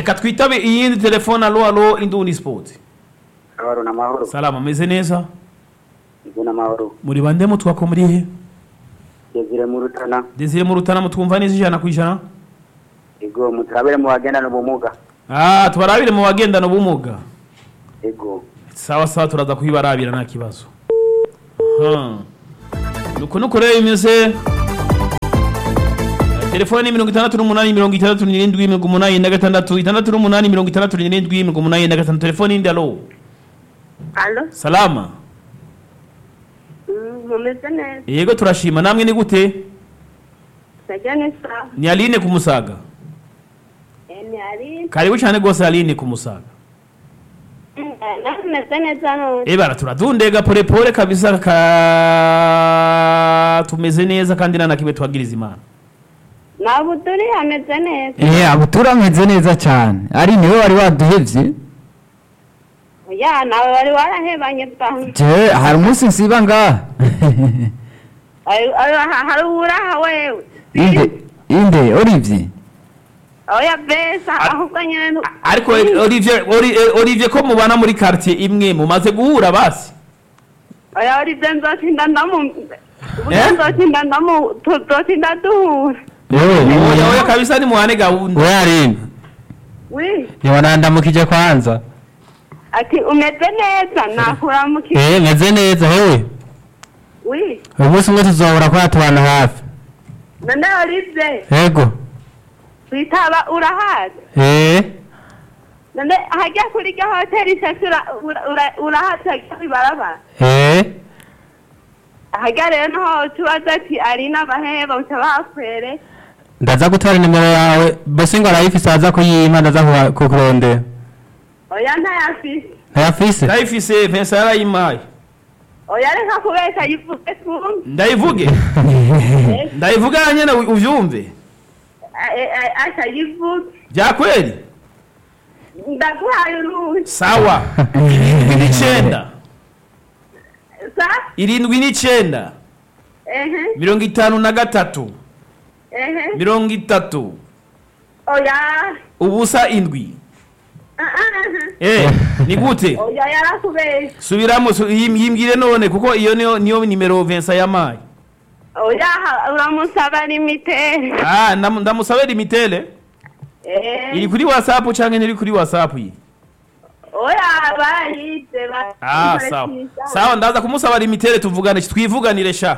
reka twitabe iyindi telefone alo alo indundi sport Amahoro n'amahoro. salama meze neza Izo n'amahoro. muri bande mutwako muri he Desire mu Rutana. desire mu rutana mutwumva neza ijana ku ijana Ego muturabire mu bagendana ubumuga. ah tubarabire mu bagendana ubumuga Ego. sawa sawa turaza kubibarabira nta kibazo Aha. nuko nuko rero bimeze telefone ni mirongo itandatu n'umunani mirongo itandatu n'irindwi mirongo umunani na gatandatu itandatu n'umunani mirongo itandatu n'irindwi mirongo umunani na gatandatu telefone yindi alo Alo, salama mm, mumeze neza. yego turashima namwe ni gute Sajya ni sawa. ni aline ku musaga Eh, ni ari. karibu cyane rwose aline ku musaga Mm, eh, nawe meze neza none. ebara turadundega polepole kabisa ka tumeze neza kandi nta na kimwe twagiriza imana Ntabwo turi hameze neza. Eh, abo turameze neza cyane ari niwe wari waduhevye Ya, nawe wari warahebanye bwangu. je hari umunsi nsiba ngaha Ari- ari- ha- Hari uraha wewe. inde inde Olivier Oya besa, ahubwo nyine ntu- ariko Olivier Oli- eh, Olivier ko mubana muri quartier imwe mumaze guhura basi Oya Olivier nzotinda ndamu. Eh? Nzotinda ndamu, tuzotinda duhura. oya oya kabisa ni muhane gahunda we aline Wi, ntiwanandamukije kwanza ati umeze neza nakuramukiye. eh meze neza hewe Wi, uyu munsi umwe tuzohora kwa tubana hafi none Olivier, yego witaba urahazi. eh none hajya kuri iryo hoteli shasi urahatega ibarabara eh hajya rero niho tubaza ati ari n'abaheba uca bakwere ndaza gutwara nimero yawe bose ngo arayifise aza kuyimpa ndaza kuha- kukurondera oya ntayafise ntayafise ndayifise Vincent yarayimpaye oya reka kubeshya yivuge twumve ndayivuge ndayivuge nyene u- uvyumve asha yivuge bya kweli ndaguhaye uruhushya sawa irindwi n'icenda sa irindwi n'icenda ehe mirongo itanu na gatatu ehe mirongo itatu oya ubusa indwi Ah, ah, eh ni gute ah. oya yarakubeshya subiramo su- yim- yimbwire none kuko iyo niyo niyo nimero Vincent yamaye oya ha- uramusaba limitere ah ndam- ndamusabira imitele Eh, iri kuri whatsapp canke ntiri kuri whatsapp iyi oya barayize ba- ah sawa sawa ndaza kumusaba imitere tuvugane twivuganire sha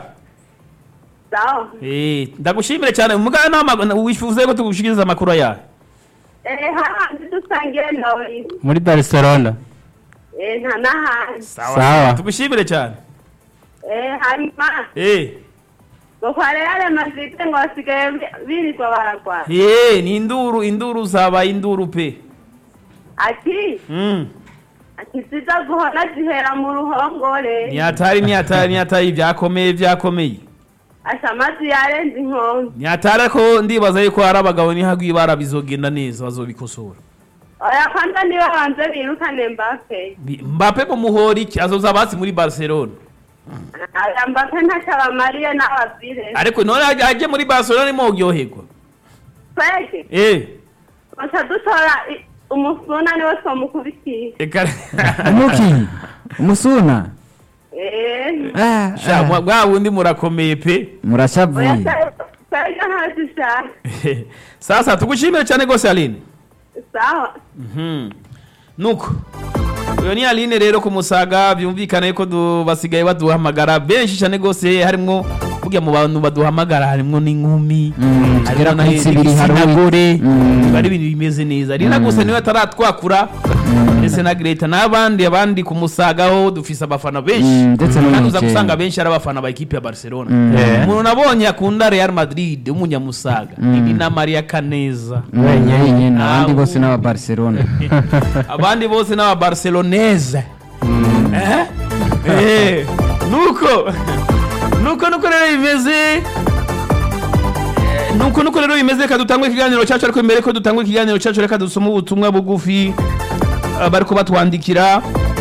sawa eh ndagushimire cyane mugana nama wifuze ko tugushikiriza amakuru yawe Eh, hahandi dusangire nawe muri barcelona Eh, nta n'ahandi Sawa. tugushimire cyane Eh, hanyuma eh ngo kwa reale madrid ngo basigaye bi- birirwa baragwana eh ni induru induru zabaye induru pe ati mm ati ziza guhona zihera mu ruhongore nyatari nyatari nyatari byakomeye byakomeye asha amazi yarenze inkombe nyatari ko ndibaza yuko hari abagabo nihagwi bara bizogenda neza bazobikosora oya kwanza niba banze birukane mbape Bi- Mbappe mu muhori iki azoza basi muri Barcelona aya mbape ntacyo abamariye n'abavire ariko none ajya ajye muri Barcelona nimo uryoherwa twege eh gusa dutora i- umusuna niwe twamukubitiye eka umuki umusuna Eh, Ah, sha ah, mwa- bwa wundi murakomeye pe oya murashavuye twege ntazishaka sasa tugushimire cyane gose Aline sawa Mhm. nuko uyo ni Aline rero ku musaga byumvikana yuko du- basigaye baduhamagara benshi cyane gose harimwo burya mu bantu baduhamagara harimwo n'inkumi Mm, harimwo tugera na- kuri zibiri n'igitsina hari gore Mm. biba ari ibintu bimeze neza rina gusa niwe ataratwakura ndetse na Greta n'abandi abandi ku musagaho dufise abafana benshi Mm, ndetse no mu kandi uza Mukenke. gusanga benshi ari abafana ba ekipe ya Barcelona Mm. umuntu nabonye akunda Real Madrid w'umunyamusaga ni na Maria Caneza wenyine abandi Ah, bose ubu- n'aba barcelona abandi bose n'aba barcelonese Eh? Eh, nuko nuko nuko rero bimeze Eh, nuko nuko rero bimeze reka dutangwe ikiganiro cyacu ariko mbere ko dutangwe ikiganiro cyacu reka dusome ubutumwa bugufi eh, bariko batwandikira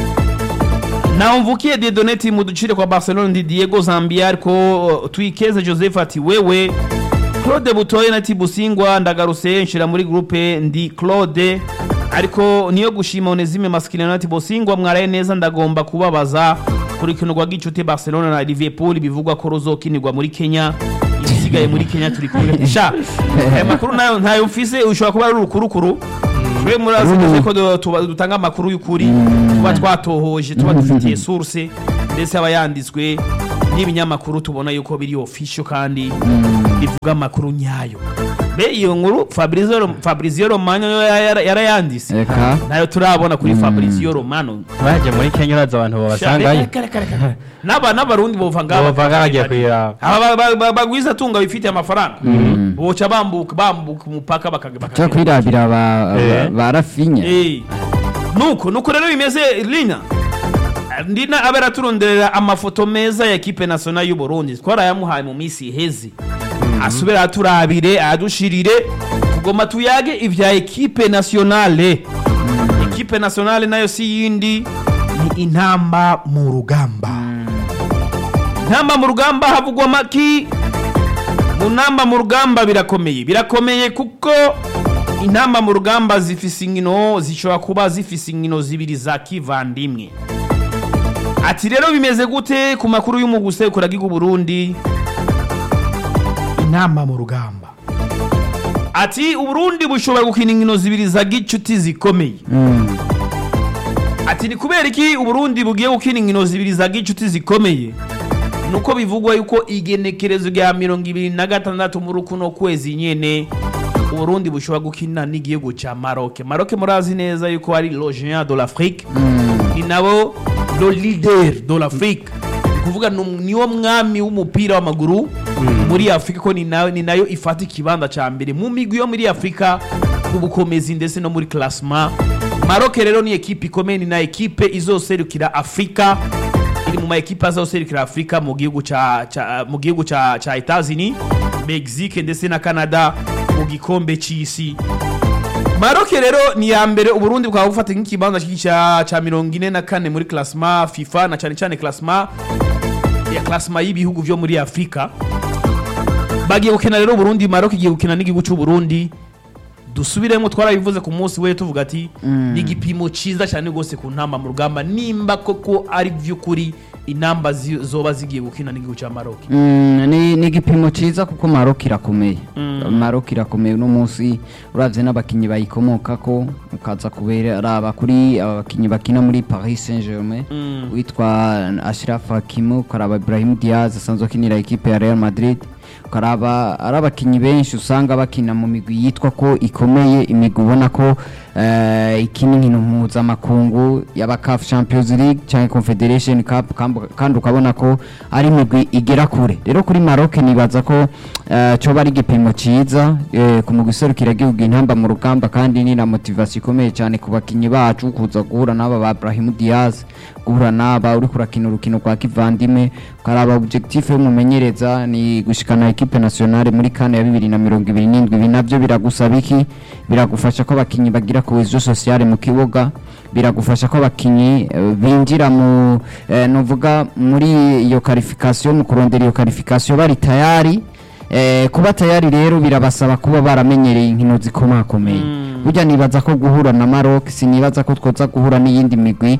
naho mvukiye dedoneti mu ducire kwa barcelona ndi diego zambia ariko uh, twikeze joseph ati wewe claude butoye na tibusingwa ndagarutse nshira muri groupe ndi claude ariko niyo gushima onezime maskilino na tibusingwa mwaraye neza ndagomba kubabaza ku rukino rwa gicuti barcelona na liverpool bivugwa ko ruzokinirwa muri kenya ibisigaye muri kenya turi kumwe sha aya makuru nayo ntayo mfise ushobora kuba ari urukurukuru twe murazi neza ko du- tuba- dutanga amakuru y'ukuri tuba twatohoje tuba dufitiye source ndetse aba yanditswe n'ibinyamakuru tubona yuko biri official kandi bivuga amakuru nyayo be iyo nkuru Fabrizio Rom- Fabrizio Romano yo yara- yarayanditse reka nayo turabona kuri Fabrizio Romano baje muri kenya uraza abantu babasangayo n'aba n'abarundi bova ngaba bava bagiye kuyiraba aba ba- ba- bagwiza tunga bifitiye amafaranga boca bambuka bambuka umupaka bakaga cyo bakaga kwirabira ba Eh. ba rafinya Eh. nuko nuko rero bimeze lina ndina abe araturonderera amafoto meza ya ekipe nationale y'u Burundi twarayamuhaye mu minsi iheze asubira aturabire adushirire tugoma tuyage ivya ekipe nationale ekipe nationale nayo si yindi ni intamba mu rugamba intamba mu rugamba havugwa maki mu namba mu rugamba birakomeye birakomeye kuko intamba mu rugamba zifise inkino zishobora kuba zifise inkino zibiri za kivandimwe ati rero bimeze gute ku makuru y'umuguse kuragiga Burundi intamba mu rugamba ati uburundi bushobora gukina inkino zibiri za gicuti zikomeye ati ni kubera iki uburundi bugiye gukina inkino zibiri za gicuti zikomeye nuko bivugwa yuko igenekerezo rya mirongo ibiri na gatandatu muri kuno kwezi nyene uburundi bushobora gukina n'igihugu ca maroke maroke murazi neza yuko ari le géant de l'afrique ni nabo le leader de l'afrique ni kuvuga ni- niwo mwami w'umupira w'amaguru muri afurika ko ni nayo ni nayo ifata ikibanza ca mbere mu migwi yo muri afurika mu bukomezi ndetse no muri classement maroke rero ni ekipe ikomeye ni na ekipe izoserukira afurika iri mu ma ekipe azoserukira afurika mu gihugu ca ca- mu gihugu ca ca Etats-Unis Mexique ndetse na Canada mu gikombe c'isi Maroke rero ni ya mbere Uburundi bukaba bufata nk'ikibanza ca ca mirongo ine na kane muri classement FIFA na cane cane classement ya classement y'ibihugu vyo muri Afrika bagiye gukina rero Burundi Maroc igiye gukina n'igihugu c'u Burundi dusubiremo twarabivuze ku munsi we tuvuga ati ni igipimo ciza cyane rwose ku ntamba mu rugamba nimba koko ari vy'ukuri intamba zi- zoba zigiye gukina n'igihugu ca Maroc Mm, ni ni igipimo cyiza kuko Maroc irakomeye Maroc irakomeye uno munsi uravye n'abakinyi bayikomokako ukaza kubera araba kuri aba bakinyi bakina muri Paris Saint-Germain witwa Ashraf Hakimi ukaraba Ibrahim Diaz asanzwe akinira ekipe ya Real Madrid ukaraba ari abakinyi benshi usanga bakina mu migwi yitwa ko ikomeye imigwi ubona ko eh, ikina inkino mpuzamakungu yaba CAF Champions League cyangwa Confederation Cup kambu- kandi ukabona ko ari imigwi igera kure rero kuri Maroc nibaza ko eh, coba ari igipimo ciza eh, ku mugwi serukira igihugu intamba mu rugamba kandi ni na motivation ikomeye cyane ku bakinyi bacu kuza guhura n'aba ba Brahim Diaz guhura n'aba uri kurakina urukino rwa kivandime ukaraba objectif y'umumenyereza ni gushikana equipe nationale muri kane ya bibiri na mirongo ibiri n'indwi ibi navyo biragusaba iki biragufasha ko abakinyi bagira cohesion sociale mu kibuga biragufasha ko abakinyi eh, binjira mu eh, novuga muri iyo qualification mu kurondera iyo qualification bari tayari Eh, kuba tayari rero birabasaba kuba baramenyereye inkino zikomakomeye burya nibaza ko guhura na Maroc sinibaza ko twoza guhura n'iyindi migwi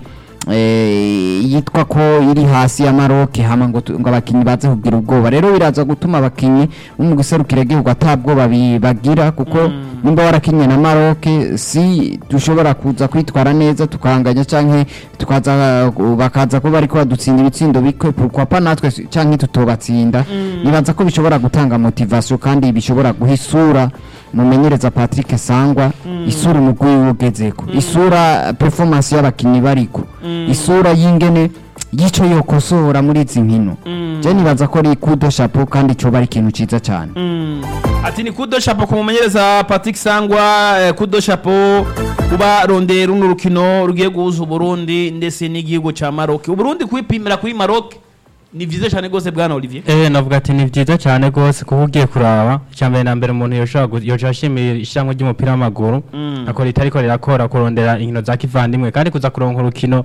eh, yitwa ko iri hasi ya Maroc hama ngo tu- ngo abakinyi baze kugira ubwoba rero biraza gutuma abakinyi bo mu giserukira igihugu atabwoba bi- bagira kuko nimba warakinye na Maroc si dushobora kuza kwitwara neza tukanganya canke tukaza bakaza ko bariko badutsinda ibitsindo bikwe pourquoi pas natwe si- canke tutobatsinda nibaza ko bishobora gutanga motivation kandi bishobora guha isura mumenyereza Patrick Sangwa isura umugwi wiwe ugezeko isura performance y'abakinyi bariko isura y'ingene yico yokosora muri izi nkino je nibaza ko ari kudo chapeau kandi coba ari ikintu ciza cyane ati ni kudo chapeau ku mumenyereza Patrick Sangwa eh, kudo chapeau kuba rondera runo rukino rugiye guhuza Uburundi ndetse n'igihugu ca Maroc Uburundi kwipimira kuri Maroc ni vyiza cyane rwose bwana Olivier Eh navuga ati ni byiza cyane rwose kuba ugiye kuraba icyambere na mbere umuntu yoshobora gu- yoca ashimira ishyirahamwe ry'umupira w'amaguru akora itariko rirakora kurondera inkino za kivandimwe kandi kuza kuronka urukino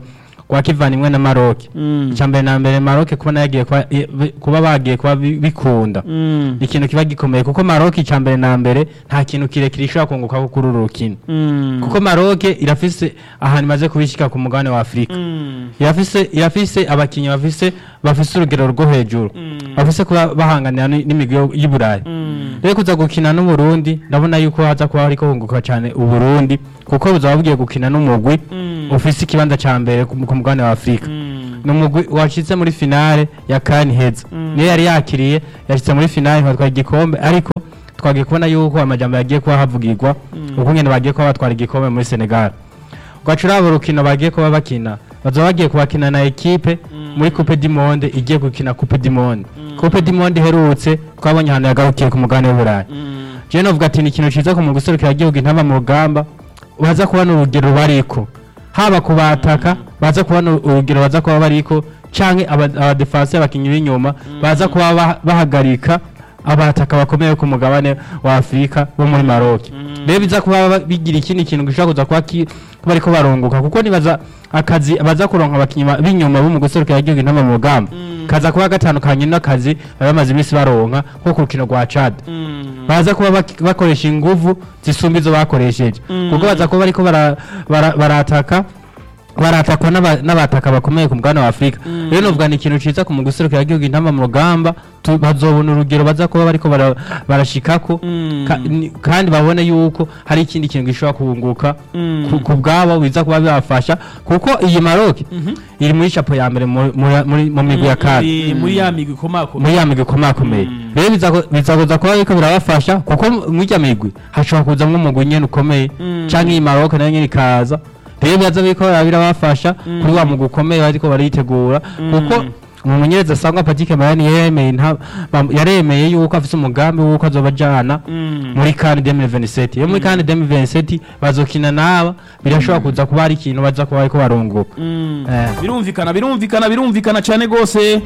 rwa kivandimwe na maroke Mm. icya mbere na mbere maroke kubona yagiye kuba i- bi- kuba bagiye kuba bi- bikunda Mm. ni ikintu kiba gikomeye kuko maroke icya mbere na mbere nta kintu kirekire ishobora kunguka kuri uru rukino Mm. kuko maroke irafise ahantu imaze kubishyika ku mugabane wa afurika Mm. irafise irafise abakinnyi bafise bafise urugero rwo hejuru bafise kuba bahanganira ni- n'imigwi yo- y'u Burayi rero kuza gukina n'Uburundi ndabona yuko haza kuba hariko hunguka cyane Uburundi kuko buzaba bugiye gukina n'umugwi ufise ikibanza ca mbere ku ku mugabane wa Afurika ni umugwi washitse muri finale ya kani heza niyo yari yakiriye yashitse muri finale batwara igikombe ariko twagiye kubona yuko amajambo yagiye kuba havugirwa uko nyene bagiye kuba batwara igikombe muri Senegal ugaca uraba urukino bagiye kuba bakina bazoba bagiye kubakina na ekipe muri coupe du monde igiye gukina coupe du monde coupe du monde iherutse twabonye ahantu yagarukiye ku mugabane w'uburayi jewe novuga ati ni ikintu ciza ku mu guserukira igihugu intama mu rugamba baza kubona urugero bariko haba ku bataka baza kubona urugero baza kuba bariko canke aba- abadefanse abakinyi b'inyuma baza kuba ba- bahagarika abataka bakomeye ku mugabane wa Afurika bo muri Maroc rero biza kuba ba- bigira ikindi kintu gishobora kuza kuba ki- kuba ariko barunguka kuko nibaza akazi baza kuronka abakinyi ba- b'inyuma bo mu guserukira igihugu intama mu rugamba kaza kuba gatandukanye n'akazi bari bamaze iminsi baronka nko ku rukino rwa Chad baza kuba bak- bakoresha inguvu zisumba izo bakoresheje kuko baza kuba bariko bara- bara- barataka baratakwa n'aba- n'abataka bakomeye ku mugabane wa Afurika rero novuga ni ikintu ciza ku muguserukira igihugu intama mu rugamba tu- bazobona urugero baza kuba bariko bara- barashikako ka- ni- kandi babone yuko hari ikindi kintu gishobora kunguka ku- ku bwabo biza kuba bibafasha kuko iyi Maroc iri muri chapo ya mbere mu- muri- muri- mu migwi ya kane Muri- muri ya migwi ikomakomeye muri ya migwi ikomakomeye rero bizago- bizagoza kuba biriko birabafasha kuko muri irya migwi hashobora kuzamwo umugwi nyene ukomeye canke iyi Maroc nayo nyene ikaza rero biza biriko biraba birabafasha kuri wa mugwi ukomeye bariko baritegura kuko umumenyereza asangwa Patrick Mayani yaremeye nta- bam- yaremeye yuko afise umugambi wuko azoba ajana muri CAN 2027 iyo muri CAN 2027 bazokina naba birashobora kuza kuba hari ikintu baza kuba bariko barunguka Eh. birumvikana birumvikana birumvikana cyane rwose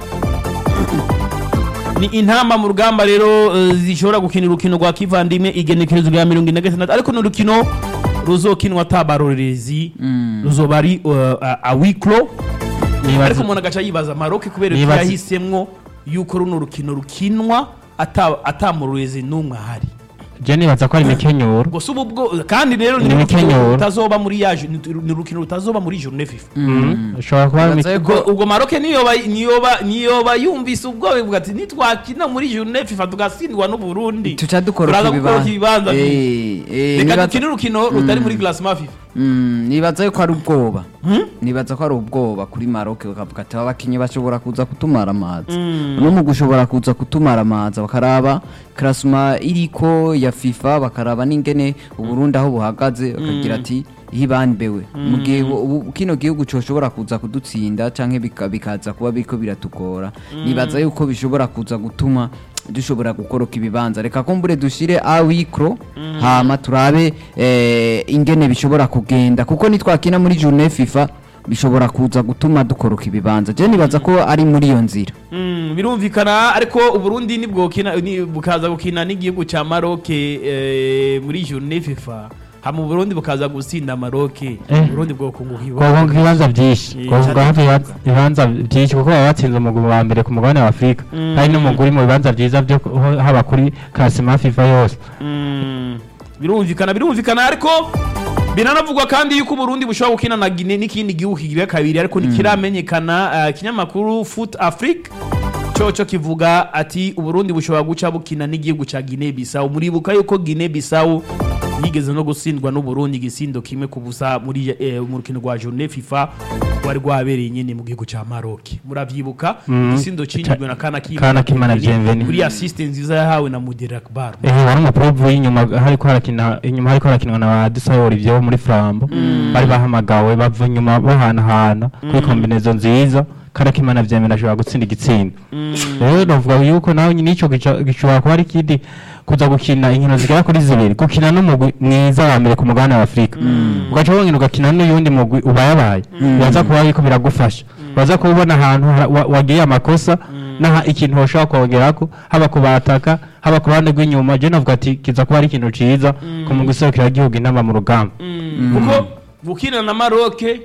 ni intamba mu rugamba rero eh, zishobora gukina urukino rwa kivandimwe igenekerezo rya mirongo ine na gatandatu ariko ni urukino ruzokinwa atabarorerezi ruzoba ari eh, a- awiklo Nibaza- ariko umuntu agaca yibaza maroke kubera ko Nibaza- yahisemwo yuko runo rukino rukinwa ata- atamurorerezi n'umwe ahari je nibaza ko ari imikenyuro gusa ubu bwo kandi rero ni Ni urukino imikenyero. rutazoba muri ya ju- ni urukino rutazoba muri journée fifa ushobora kuba ari Nibaza imike- yuko- ubwo ubwo maroke niyoba niyoba niyoba yumvise ubwoba ivuga ati nitwakina muri journée fifa tugatsindwa n'uburundi tuca dukora turaza ku gukora bibanza ibibanza Eh, eh, reka nibaza- dukine urukino rutari muri classement fifa Mm, nibaza yuko ari ubwoba nibaza ko ari ubwoba kuri maroke bakavuga ati aba bakinnyi bashobora kuza kutumara amazi no mu gushobora kuza kutumara amazi bakaraba karasima iriko ya fifa bakaraba n'ingene uburundi aho buhagaze bakagira ati hibambewe mu gihe bu- ubu kino gihugu coshobora kuza kudutsinda canke bika- bikaza kuba biriko biratugora nibaza yuko bishobora kuza gutuma dushobora gukoroka ibibanza reka kumbure dushire awikro hama turabe eh, ingene bishobora kugenda kuko nitwakina muri journée fifa bishobora kuza gutuma dukoroka ibibanza je nibaza ko ari muri iyo nzira Mm, birumvikana ariko uburundi nibwokina ni- bukaza gukina n'igihugu cya maroke eh, muri journée fifa hama uburundi bukaza gutsinda maroke Eh. uburundi bwokunguka kuvuga ibibanza byinshi Eh, kuvuga cyane hafi ibibanza- ibibanza byinshi kuko baba batsinze umugwi wa mbere ku mugabane wa afurika hari n'umugwi uri mu bibanza byiza byo ku- ho- haba kuri kasima fifa yose Mm, birumvikana birumvikana ariko biranavugwa kandi yuko uburundi bushobora gukina na gine n'ikindi gihugu kigira kabiri ariko ntikiramenyekana uh, ikinyamakuru foot afrique coco kivuga ati uburundi bushobora guca bukina n'igihugu ca gine bisawu muribuka yuko gine bisawu yigeze no gutsindwa n'uburundi igisindo kimwe ku busa muri eh, mu rukino rwa journée fifa rwari rwabereye nyene mu gihugu ca maroc muravyibuka igisindo cinjijwe na kana Kana Kimana Bienvenue. kuri assiste nziza yahawe na mudere akbar Eh, wari umuprovu w'inyuma hariko harakina inyuma hariko harakinwa na ba Dusayori byo muri Flambo bari bahamagawe bava inyuma bahanahana kuri kombinezo nziza karakimana vyemera ashobora gutsinda igitsindo rero novuga yuko nawe nico gica- gishobora kuba ari ikindi kuza gukina inkino zigera kuri zibiri gukina n'umugwi mwiza wa mbere ku mugabane wa afurika ugaca wongera ugakina n'uyundi mugwi ubayabaye biraza kuba biriko biragufasha baza kubona ahantu ha- wa- wagiye amakosa naha ikintu bashobora kongerako haba ku bataka haba ku ruhande rw'inyuma je navuga ati kiza kuba ari ikintu ciza ku mugwi serukiragihugu inama mu rugamba kuko gukina na maroke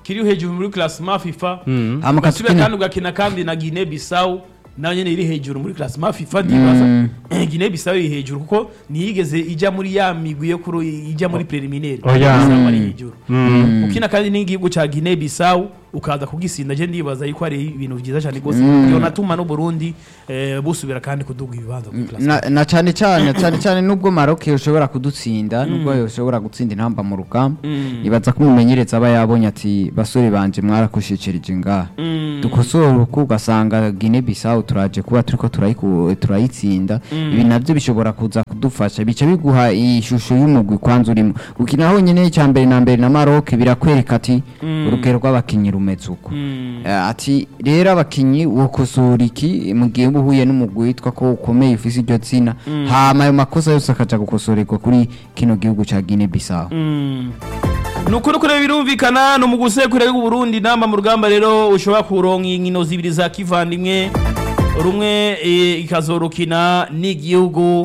kiri hejuru muri classement FIFA Mm. Hama ugasubira katukina- kandi ugakina kandi na Guinea Bissau nayo nyene iri hejuru muri classement FIFA ndibaza Guinea Bissau iri hejuru kuko ntiyigeze ijya muri ya migwi yo kuri ijya muri preliminaire Oya. Bissau ari hejuru Mm. ukina kandi n'igihugu ca Guinea Bissau ukaza kugisinda je ndibaza yuko ari ibintu byiza cyane rwose yonatuma no Burundi eh, busubira kandi kuduga ibibanza muri classement na, na cyane cyane cyane cyane nubwo Maroc ushobora kudutsinda nubwo ushobora gutsinda intamba mu rugamba Mm. nibaza ko umumenyereza aba yabonye ati basore banje mwarakushikirije ngaha Mm. dukosora uko ugasanga Guinea Bissau turaje kuba turiko turayiku- turayitsinda ibi navyo bishobora kuza kudufasha bica biguha ishusho y'umugwi kwanza urimo gukina honyine icya mbere na mbere na Maroc birakwereka ati urugero rw'abakinyi rumeze uko Mm. Eh, ati rero abakinyi wokosora iki mu gihe uba uhuye n'umugwi witwa ko ukomeye ufise iryo zina hama ayo makosa yose akaja gukosorerwa kuri kino gihugu ca Guinea Bissau Mm. nuko nuko rero birumvikana no mu gusekura w'u Burundi namba mu rugamba rero ushobora kuronka inkino zibiri za kivandimwe rumwe eh, ikazorukina n'igihugu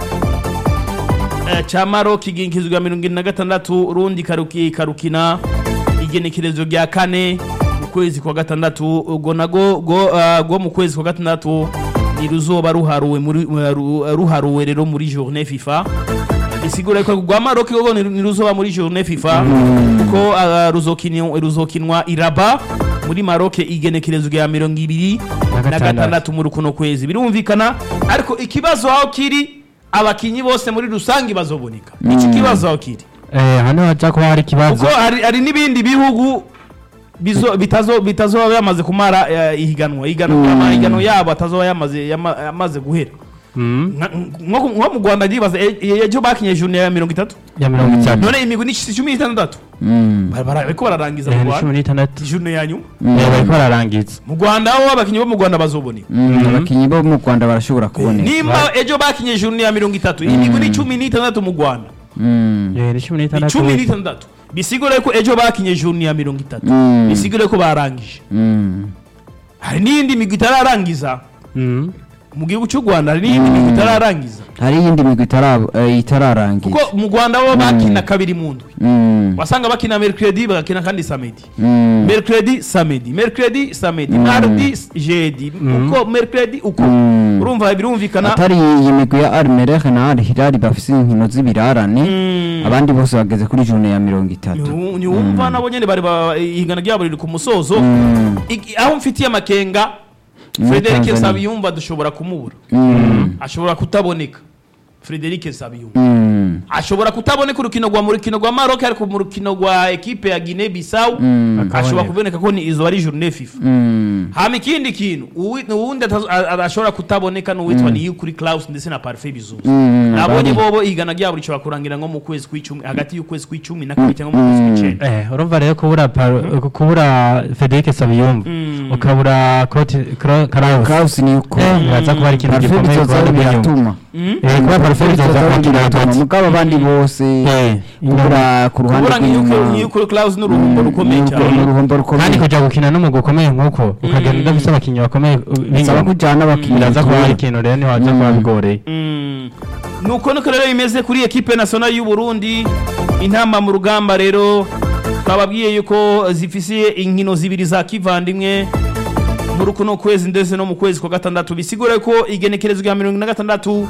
eh, ca Maroc iginkizwa mirongo ine na gatandatu urundi karuki karukina igenekerezo rya kane mu kwezi kwa gatandatu ubwo nago go ah, go mu kwezi kwa gatandatu ni ruzoba ruharuwe muri ru- ruharuwe rero muri journée FIFA bisigura ko rwa Maroc gogo ni ruzoba muri journée FIFA kuko ah, ruzokinwa ruzokinwa iraba muri Maroc igenekerezo rya mirongo ibiri Na na gatandatu. gatandatu muri kuno kwezi birumvikana ariko ikibazo aho kiri abakinyi bose muri rusange bazoboneka iki kibazo aho kiri Eh, hano haja kuba hari ikibazo kuko hari, hari n'ibindi bihugu bizo bitazo bitazoba yamaze kumara eh, ihiganwa ihiganwa amahiganwa yabo atazoba yamaze yama- yamaze guhera Mm. Nka- nko nko mu Rwanda ndibaza e- e- ejo bakinye journée ya mirongo itatu ya mirongo itatu none imigwi ni cumi n'itandatu Mm. Bara- bara- bariko bararangiza Eh, mu ni Rwanda cumi n'itandatu journée ya nyuma Eh, bariko bararangiza mu Rwanda aho abakinyi bo mu Rwanda bazoboneka Mm, abakinyi bo mu Rwanda barashobora kuboneka nimba ejo bakinye journée ya mirongo itatu imigwi ni cumi n'itandatu mu Rwanda Mm. Eh, ni cumi ni n'itandatu cumi n'itandatu bisigura ko ejo bakinye journée ya mirongo itatu Mm. bisigura ko barangije Mm. hari n'iyindi migwi itararangiza Mm. mu gihugu cy'u Rwanda hari n'iyindi migwi itararangiza hari iyindi migwi itara- eh, itararangiza kuko mu Rwanda bo bakina kabiri mu ndwi Mm. wasanga bakina mercredi bagakina kandi samedi Mm. mercredi samedi mercredi samedi mardi jeudi uko mercredi uko Mm. urumva birumvikana atari iyi migwi ya Almereh na Al Hilal bafise inkino z'ibirarane Mm. abandi bose bageze kuri june ya mirongo itatu Ni- niwumva nabo nyene bari ba- ihingana ryabo riri ku musozo Mm. Iki- aho mfitiye amakenga Muri Frederic Tanzania. Nsabiyumva dushobora kumubura Mm. ashobora kutaboneka Frederic Nsabiyumva Mm. ashobora kutaboneka urukino rwa mu rukino rwa Maroc ariko mu rukino rwa ekipe ya Guinea Bissau Mm. ashobora Akaboneka. kuboneka ko ni izo ari journée FIFA Mm. hama ikindi kintu uwi- uwundi atazo- a- a- ashobora kutaboneka n'uwitwa ni kuri Klaus ndetse na Parfait Bizuza Mm. nabonye Abari- bobo igana ryabo rishobora kurangira nko mu kwezi kw'icumi hagati y'ukwezi kw'icumi na kabiri cyangwa mu kwezi kw'icenda Eh, urumva rero kubura Paro- kubura Federic Sabiyumva Mm. ukabura Cote Cro- Kraus Kraus ni uko Eh, biraza kuba ari ikintu Parfait gikomeye bizoza kuba ari biratuma Eh, kuba Parfait bizoza bizoza kuba kiri biratuma hagati mugabo abandi bose Eh, kubura ku ruhande kubura nk'iyuko nk'iyuko Klaus n'uruhumbo rukomeye ni cyane uruhombo kandi rukomeye kuja gukina n'umugwi ukomeye nk'uko ukagenda udafise abakinyi bakomeye uh, bisaba b'inyuma kujyana abakinnyi biraza kuba hari ikintu rero ntiwaza kuba bigoreye Mm. nuko nuko rero bimeze kuri ekipe nationale y'u Burundi intamba mu rugamba rero twababwiye yuko zifise inkino zibiri za kivandimwe muri kuno kwezi ndetse no mu kwezi kwa gatandatu bisigura ko igenekerezo rya mirongo ine na gatandatu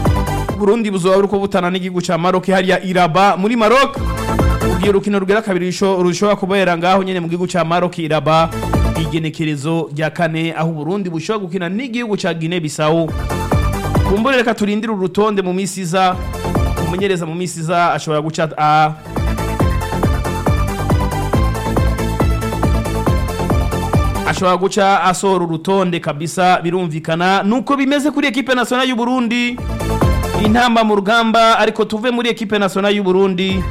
Burundi buzoba buriko butana n'igihugu ca Maroc hariya Iraba muri Maroc ubwiye urukino rugera kabiri rusho- rushobora kubera ngaho nyene mu gihugu ca Maroc Iraba igenekerezo rya kane aho Burundi bushobora gukina n'igihugu ca Guinea Bissau kumbure reka turindire urutonde mu minsi iza umumenyereza mu minsi iza ashobora guca a ashobora guca asohora urutonde kabisa birumvikana nuko bimeze kuri ekipe nationale y'u Burundi intamba mu rugamba ariko tuve muri ekipe nationale y'u Burundi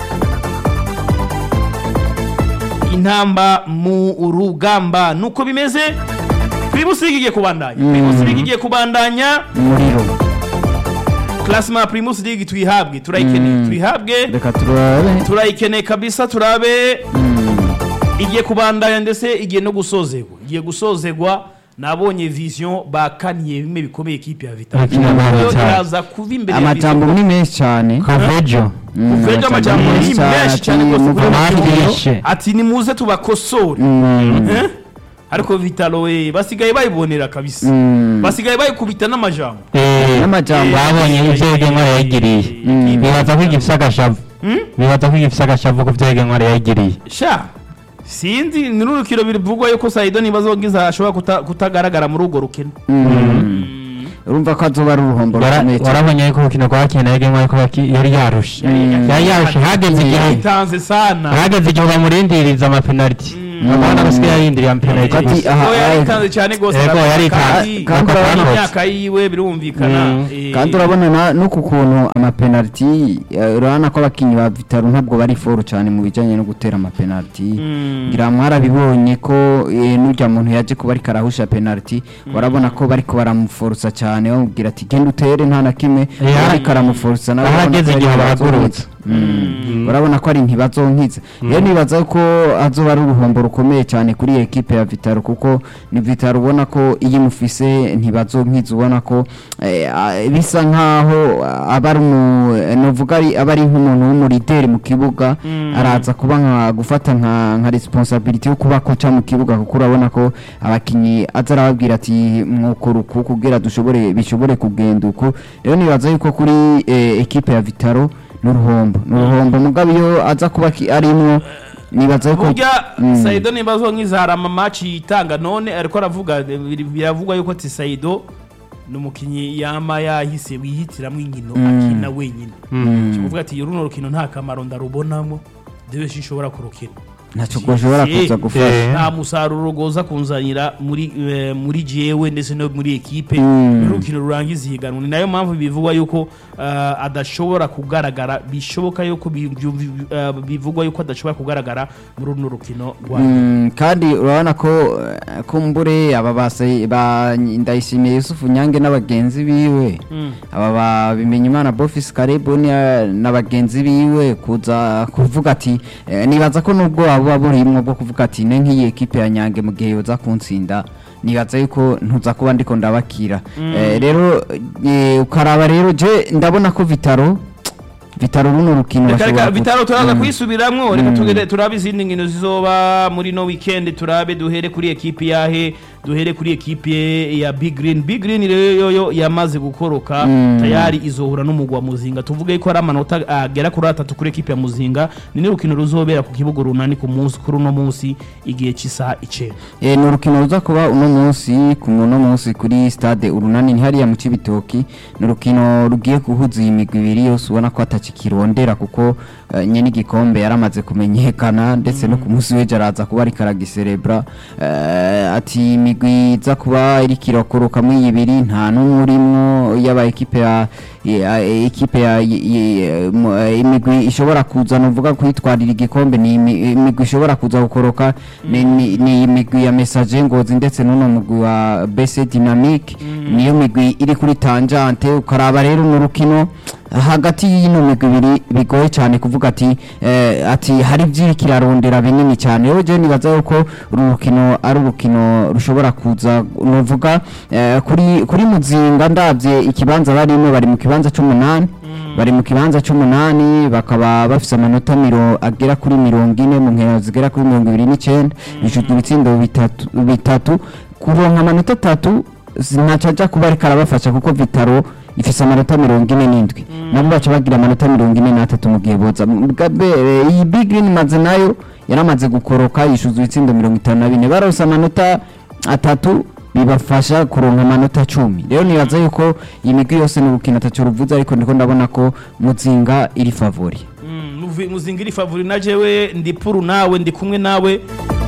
intamba mu rugamba nuko bimeze Primus League igiye kubandanya Primus League igiye kubandanya umuriro Classement Primus League tuyihabwe turayikeneye tuyihabwe reka turabe turayikeneye kabisa turabe igiye kubandanya ndetse igiye no gusozegwa igiye gusozegwa nabonye vision bakaniye bimwe bikomeye ekipe ya Vital Bakina na Yo Vital. iraza kuba imbere ya amajambo Vision. ni menshi cyane kavejo Mm, Kuvejo amajambo menshi ni cyane, menshi ati cyane rwose muvuga kuri ati- Vision. Bishe. ati nimuze tubakosore Mm, Eh? ariko Vitalo we basigaye bayibonera kabisa mm. basigaye bayikubita n'amajambo N'amajambo. babonye ibyo Egenwa yayigiriye Mm. bibaza ko igifise agashavu bibaza ko igifise agashavu ku byo Egenwa yayigiriye sha sinzi ni n'urukino bivugwa yuko Saido niba azongiza ashobora kuta- kutagaragara muri urwo rukino urumva ko azoba ari uruhombo Wara- rukomeye cyane warabonye yuko urukino rwakina na Egenwa ariko baki- yari yarushe yari yarushe hageze igihe yitanze sana hageze igihe bamurindiriza amapenaliti abana basigaye yarindiriye amapenaliti Ati, gusa aha, Ngo aha, yaritanze cyane rwose Yego, aravuga yaritanze. kandi- Kandi kandi urabona- imyaka yiwe birumvikana Mm. eh, kandi urabona na- n'uku kuntu amapenaliti eh, urabona ko abakinnyi ba vitaro ntabwo bari foru cyane mu bijyanye no gutera amapenaliti Mm. ngira mwarabibonye ko eh, n'urya muntu yaje kuba ariko arahusha penaliti warabona ko bariko baramuforusa cyane bamubwira ati genda utere nta na kimwe Eh, ariko aramuforusa nawe urabona ahageze ko ari igihe ntibazonkiza. bahagurutse. Mm. urabona ko ari ntibazonkiza rero nibaza ko azoba ari uruhombo rukomeye cyane kuri iyi ekipe ya vitaro kuko ni vitaro ubona ko iyo imufise ntibazonkiza ubona ko eh, ah, bisa nkaho ah, aba ari umu novuga ari aba ari nk'umuntu w'umurideri mu kibuga araza kuba nka gufata nka nka responsibility yo kuba koca mu kibuga kuko urabona ko abakinyi aza arababwira ati mwokora uku kugira dushobore bishobore kugenda uko rero nibaza yuko kuri eh, ekipe ya vitaro n'uruhombo n'uruhombo mugabo iyo aza kuba ki- arimwo nibaza yuko burya Mm. Saido niba azonkiza hari amamaci yitanga none ariko aravuga bir- biravugwa yuko ati Saido ni umukinnyi yama yahise wihitiramwo inkino akina wenyine kuvuga ati runo rukino nta kamaro ndarubonamo dewe sinshobora kurukina ntacyo goshobora Si- kuza gufasha Eh. nta musaruro goza kunzanira muri eh, muri jewe ndetse no muri ekipe Mm. urukino rurangiza ihiganwa ni nayo mpamvu bivugwa yuko eh, adashobora kugaragara bishoboka yuko bi- bi- eh, bivugwa yuko adashobora kugaragara muri runo rukino rwa Mm, kandi urabona ko eh, kumbure aba base ba ndayishimiye Yusufu Nyange n'abagenzi biwe Mm. aba ba Bimenyimana Bofis Karibu ni- n'abagenzi biwe kuza kuvuga ati eh, nibaza ko nubwo waba burimwo bwo kuvuga ati ne nk'iyi ekipe ya Nyange mu gihe yoza kuntsinda nibaza yuko ntuza kuba ndiko ndabakira Eh, rero eh, ukaraba rero je ndabona ko Vitaro Vitaro runo rukino reka reka bashobora bitaro ku- turaza Mm. kuyisubiramwo reka tugere turabe izindi nkino zizoba muri no weekend turabe duhere kuri ekipi yahe duhere kuri ekipi ya big green big green rero yoyo yamaze gukoroka Mm. tayari izohura n'umugwa wa muzinga tuvuge ko ari amanota agera kuri atatu kuri ekipi ya muzinga ni n'urukino ruzobera ku kibuga runani ku munsi kuri uno munsi igihe cy'isaha icenda Eh, ni urukino ruza kuba uno munsi ku uno munsi kuri stade urunani ni hariya mu Cibitoki ni urukino rugiye guhuza iyi migwi ibiri yose ubona ko atakikirondera kuko eh, nyene igikombe yaramaze kumenyekana ndetse no ku munsi w'ejo araza kuba ariko aragiserebra eh, ati imigwi iza kuba iriko irakoroka muri iyi ibiri nta n'umwe urimwo yaba ekipe ya ya- ekipe ya y- y- mu- eh, imigwi ishobora kuza nuvuga kwitwarira igikombe ni imi- imigwi ishobora kuza gukoroka ni- ni ni imigwi ya message ngozi ndetse n'uno mugwi wa BC Dynamic niyo migwi iri kuri tangente ukaraba rero mu rukino hagati y'ino migwi ibiri bigoye cyane kuvuga ati eh, ati hari byiri kirarondera binini cyane rero je nibaza yuko uru rukino ari urukino rushobora kuza nuvuga eh, kuri kuri muzinga ndavye ikibanza barimo bari mu kibanza c'umunani bari mu kibanza c'umunani bakaba bafise amanota miro agera kuri mirongo ine mu nkino zigera kuri mirongo ibiri n'icenda bishujwe ibitsindo bitatu bitatu kuronka amanota atatu ntaco aja kuba ariko arabafasha kuko vitaro ifise amanota mirongo ine n'indwi nabo baca bagira amanota mirongo ine n'atatu mu gihe boza Mugabe, eh, iyi big green maze nayo yaramaze gukoroka yishuza ibitsindo mirongo itanu na bine barose amanota atatu bibafasha kuronka amanota cumi rero nibaza yuko iyi migwi yose ni urukino atatu ruvuze ariko ndiko ndabona ko muzinga iri favori Mm, muvi- muzinga iri favori na jewe ndi puru nawe ndi kumwe nawe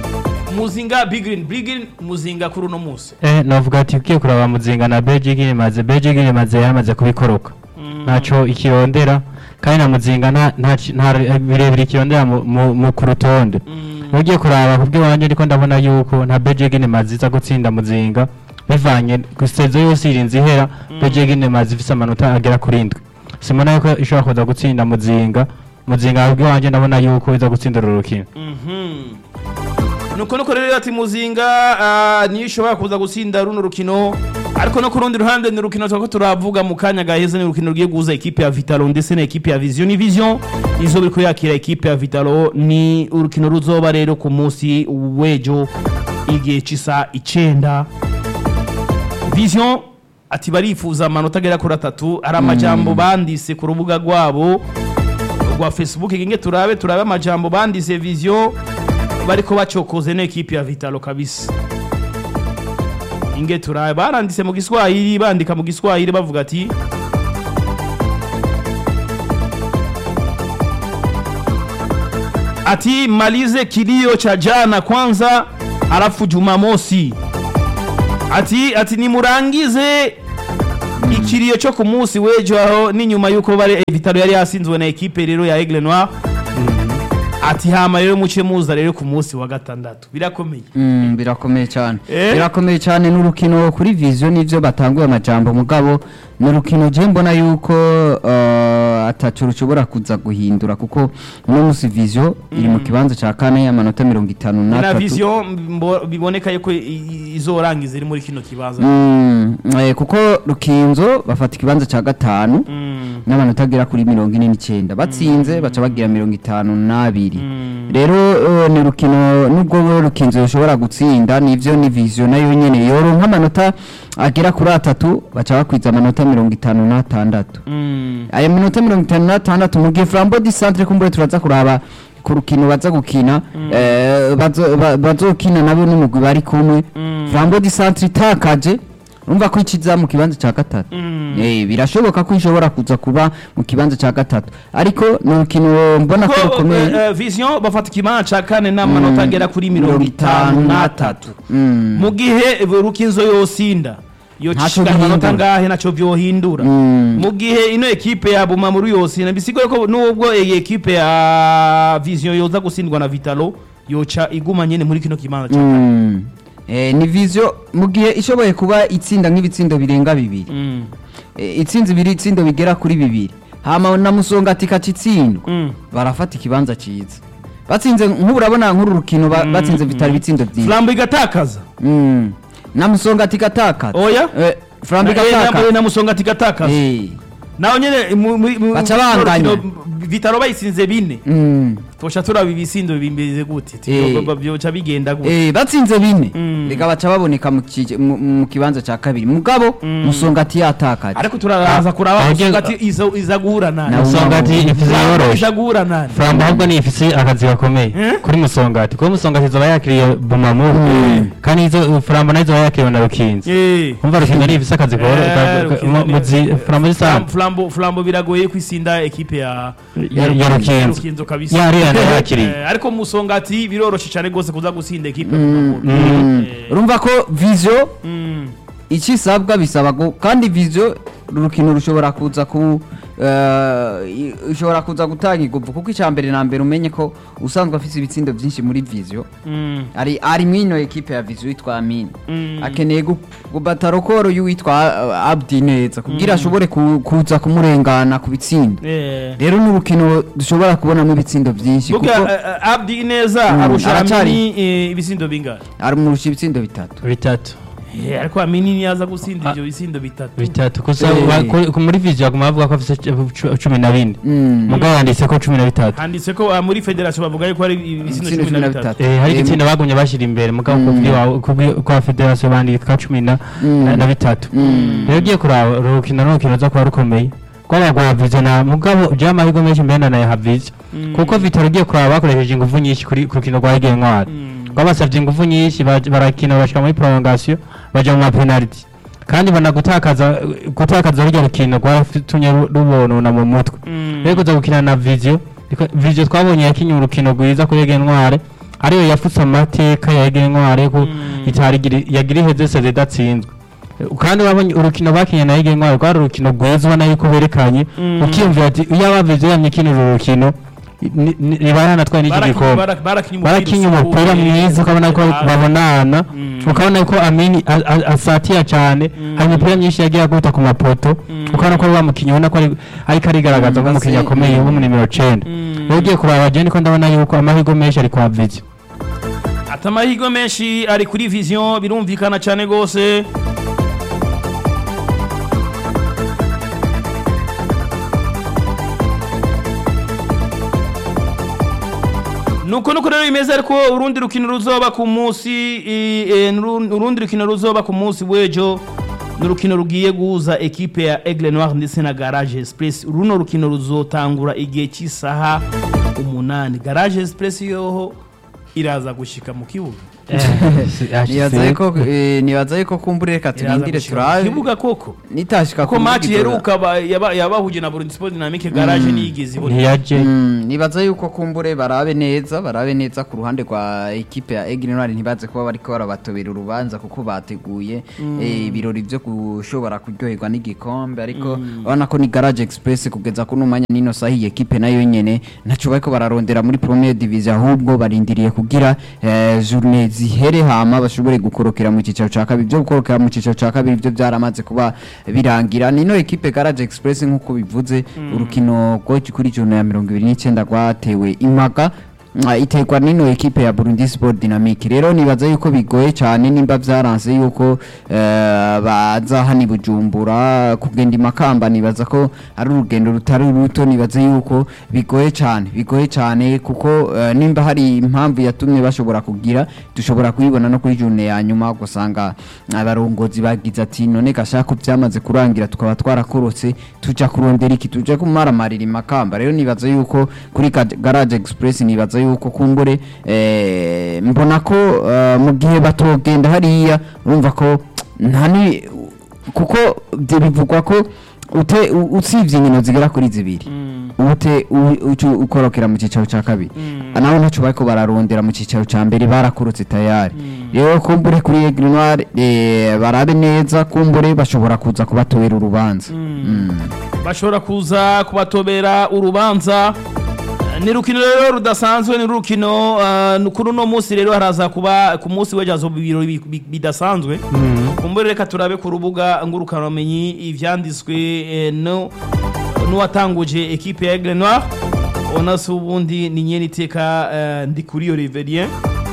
muzinga big green big green muzinga kuri uno munsi Eh, navuga ati ugiye kuraba muzinga na Belgium imaze Belgium imaze yamaze kubikoroka ntaco ikirondera kandi na muzinga nta nta ki- nta birebire ikirondera mu- mu mu ku rutonde ugiye kuraba kubwe wanje ndiko ndabona yuko nta Belgium imaze iza gutsinda muzinga bivanye gusezo yose irinze ihera Belgium imaze ifise amanota agera kuri indwi simona yuko ishobora kuza gutsinda muzinga muzinga kubwe wanje ndabona yuko iza gutsindira urukino Mhm. nuko nuko rero ati muzinga ah, niyo ishobora kuza gutsinda runo rukino ariko no ku rundi ruhande ni urukino twako turavuga mu kanya gaheze ni urukino rugiye guhuza ekipe ya vitalo ndetse na ekipe ya vision ni vision izo biri kuyakira ekipe ya vitalo ni urukino ruzoba rero ku munsi w'ejo igihe c'isa icenda vision ati barifuza amanota agera kuri atatu ari amajambo bandise ku rubuga rwabo rwa facebook inge turabe turabe amajambo bandise vision bariko bacokoze n'ekipe ya vitalo kabisa inge turabe baranditse mu giswahili bandika mu giswahili bavuga ati ati malize kilio cha jana kwanza alafu jumamosi ati ati nimurangize ikiriyo cyo ku munsi w'ejo aho n'inyuma y'uko bari vitalo yari yasinzwe na ekipe rero ya aigle noir ati hama rero muce muza rero ku munsi wa gatandatu birakomeye Mm, birakomeye cyane Eh? birakomeye cyane n'urukino kuri vision nivyo batanguye amajambo mugabo ni urukino je mbona yuko uh, atacu rushobora kuza guhindura kuko uno musi vision iri mu kibanza ca kane y'amanota mirongo itanu na n'atatu vision mbo- biboneka yuko i- i- izorangiza iri muri kino kibanza Mm, eh, kuko rukinzo bafata ikibanza ca gatanu Mm, n'amanota agera kuri mirongo ine n'icyenda batsinze baca bagira mirongo itanu n'abiri rero eh, ni urukino nubwo rukinzo rushobora gutsinda nivyo ni vision nayo nyene yoronka amanota agera kuri atatu baca bakwiza amanota mirongo itanu n'atandatu mm, aya manota mirongo itanu n'atandatu mu gihe flambo di centre kumbure turaza kuraba ku rukino baza gukina eh, bazo- ba- bazokina nabo n'umugwi bari kumwe flambo di centre itakaje urumva ko ikiza mu kibanza cya gatatu Eh, birashoboka ko ishobora kuza kuba mu kibanza cya gatatu ariko ni urukino mbona ko ko rukomeye eh, eh, vision bafata ikibanza ca kane n'amanota agera kuri mirongo itanu n'atatu Mm. mu gihe rukinzo yosinda Ntaco yocishikana amanota bihindura. ngahe naco vyohindura Mm. mu gihe ino ekipe ya bumamuru yosinda bisigoye ko nubwo iyi ekipe ya vision yoza gutsindwa na vitalo yoca iguma nyene muri kino kibanza ca kane Mm. Eh, ni vision mu gihe ishoboye kuba itsinda nk'ibitsindo birenga bibiri Mm, Eh, itsinzi ibiri itsindo bigera kuri bibiri hama na musonga ati kacitsindwa mm. barafata ikibanza ciza batsinze nk'ubu urabona nk'uru rukino ba- batsinze vitali ibitsindo byinshi flambo igatakaza Mm. na musonga ati katakaza Oya. Eh, flambo Na- eh, igatakaza na- na musonga ati gatakaza Eh. naho nyene mu- mu- mu- Baca mu- banganya. rukino vitalo bayisinze bine Mm. tosha turaba ibisindo bimeze gute Eh. Vyo- vyoca bigenda gute Eh, batsinze bine Mm. reka baca baboneka mu kije- mu- mu kibanza cya kabiri mugabo musonga ati yatakaje ariko turaza kuraba Ah, musonga ageze- ati iza iza guhura nani Na- musongati ifise Flambo yoroshe iza guhura nani flambo ahubwo ni ifise akazi gakomeye Eh? kuri musongati kuko musongati izoba yakiriye bumamu kandi izo flambo nayo izoba yakiriwe na rukinzi Eh. umva rukinzi ari ifise akazi Eh, koro Rukinzo ni- muzi flambo Flam- zisanzwe Flambo Flambo biragoye kwisinda ekipe ya Ya- ya Rukinzo. Rukinzo kabisa Yariya nayo yakiriye. Eh, ariko musongati biroroshe cyane gose kuza gusinda ekipe Mm. Eh, urumva ko vision mm. icyo isabwa bisaba ngo kandi vision urukino rushobora kuza ku eh, i- ushobora kuza gutanga iguvu kuko icya mbere na mbere umenye ko usanzwe afite ibitsindo byinshi muri vision Mm. ari ari mwino ekipe ya vision yitwa Amin Mm. akeneye gu- gubata rokoro y'uwitwa uh, Abdi neza kugira ashobore ku- kuza kumurengana ku bitsindo Eh. rero ni urukino dushobora kubonamo ibitsindo byinshi kuko Buga eh, eh, Abdi neza Mm, arusha aracari. Amini eh, ibisindo bingahe arumurusha ibitsindo bitatu bitatu Eh, ariko Amini niyaza gusinda ivyo bisindo bitatu bitatu gusa Eh. ba- ku- ku- muri video aguma bavuga ko afise cu- cumi na bine Mm. mugabo yanditse ko cumi na bitatu handitse ko ah, muri federation bavuga yuko ari ibisindo Ibitsindo cumi na bitatu Eh, hari Eh, igitsina bagumye bashyira imbere mugabo ku bw'i wawe- ku bw'i- kwa federasiyo bandika cumi na na- na bitatu rero ugiye kuraba uru rukino n'urukino ruza kuba rukomeye rw'abagwa vize na mugabo ujyaho amahirwe menshi mbere na ya vize kuko vitaro ugiye kuraba bakoresheje ingufu nyinshi kuri ku rukino rwa Ege Ntwari rwabasabye ingufu nyinshi baj- barakina bashyira muri prolongation bajya mu mapenaliti kandi banagutakaza gutakaza rurya rukino rwaratumye ru- rubonona mu mutwe rero kuza gukina na viziyo viziyo twabonye yakinye urukino rwiza kuri Ege Ntwari ariyo yafutse amateka ya Ege Ntwari ko itari igiri- yagira iheze seze idatsinzwe kandi wabonye urukino bakinye na Ege Ntwari rwari urukino rwiza ubona yuko berekanye ukiyumvira ati iyo abavize yamye kino uru rukino ni- ni- ntibaranatwaye n'iki gikombe barakinye umupira mwiza ukabona ko babonana ukabona ko amini a- a- asatira cyane hari imipira myinshi yagiye aguta ku mapoto ukabona ko wa mukinnyi ubona ko ari- ariko arigaragaza Mm, nk'umukinnyi basi- akomeye wo mu nimero 9 rero ugiye kuraba jeni ko ndabona yuko amahirwe menshi ari kwa vizi ati amahirwe menshi ari kuri vision birumvikana cyane rwose nuko nuko rero bimeze ariko urundi rukino ruzoba ku munsi i- e, nuru- urundi rukino ruzoba ku munsi w'ejo ni urukino rugiye guhuza ekipe ya Aigle Noir ndetse na Garage Express runo rukino ruzotangura igihe cy'isaha umunani Garage Express yoho iraza gushika mu kibuga nibaza yuko eh, nibaza yuko kumbure reka iraza turindire gushika mu turabe kibuga koko nitashika ko ku match Mugidora. yeruka ba- yaba- yabahuje na Burundi Sport Dynamique Garage niyigeze ibona ntiyaje Mm, nibaza yuko kumbure barabe neza barabe neza ku ruhande rwa ekipe ya Aigle Noir ntibaze kuba bariko barabatobera urubanza kuko bateguye eh, ibirori byo gushobora kuryoherwa n'igikombe ariko urabona ko ni Garage Express kugeza kuno mwanya nino sahi ekipe nayo nyene ntaco bariko bararondera muri Premier Division ahubwo barindiriye kugira eh, journée zihere hama bashobore gukorokera mu cicaro ca kabiri byo gukorokera mu cicaro ca kabiri byo byaramaze kuba birangira nino ekipe Garage Express nkuko bivuze urukino rwo kuri journée ya 29 rwatewe impaga Ah, iterwa nino ekipe ya Burundi Sport Dynamique rero nibaza yuko bigoye cyane nimba byaranze yuko eh, baza hani bujumbura kugenda imakamba nibaza ko ari urugendo rutari ruto nibaza yuko bigoye cyane bigoye cyane kuko eh, nimba hari impamvu yatumye bashobora kugira dushobora kuyibona no kuri journée ya nyuma gusanga abarongozi bagize ati none gashaka ko byamaze kurangira tukaba twarakorotse tuja kurondera iki tuja kumaramarira imakamba rero nibaza yuko kuri Ga- Garage Express nibaza yuko kumbure eh, mbona ko eh, mu gihe batogenda hariya urumva ko nta ni kuko byo bivugwa ko ute u- usivye inkino zigera kuri zibiri ute u- ucu ukorokera mu cicaro ca kabiri naho ntaco bariko bararondera mu cicaro ca mbere barakorotse tayari rero kumbure kuri Aigle Noir eh, barabe neza kumbure bashobora kuza kubatobera urubanza Mm. bashobora kuza kubatobera urubanza ni rukino rero rudasanzwe ni rukino uh, kuri uno munsi rero haraza kuba ku munsi w'ejo hazoba ibirori bi- bi- bidasanzwe kumbure reka turabe ku rubuga ngurukanabumenyi ivyanditswe eh, no n'uwatanguje ekipe ya Aigle Noir ona se ubundi ni nyene iteka eh, ndi kuri iyo Riverien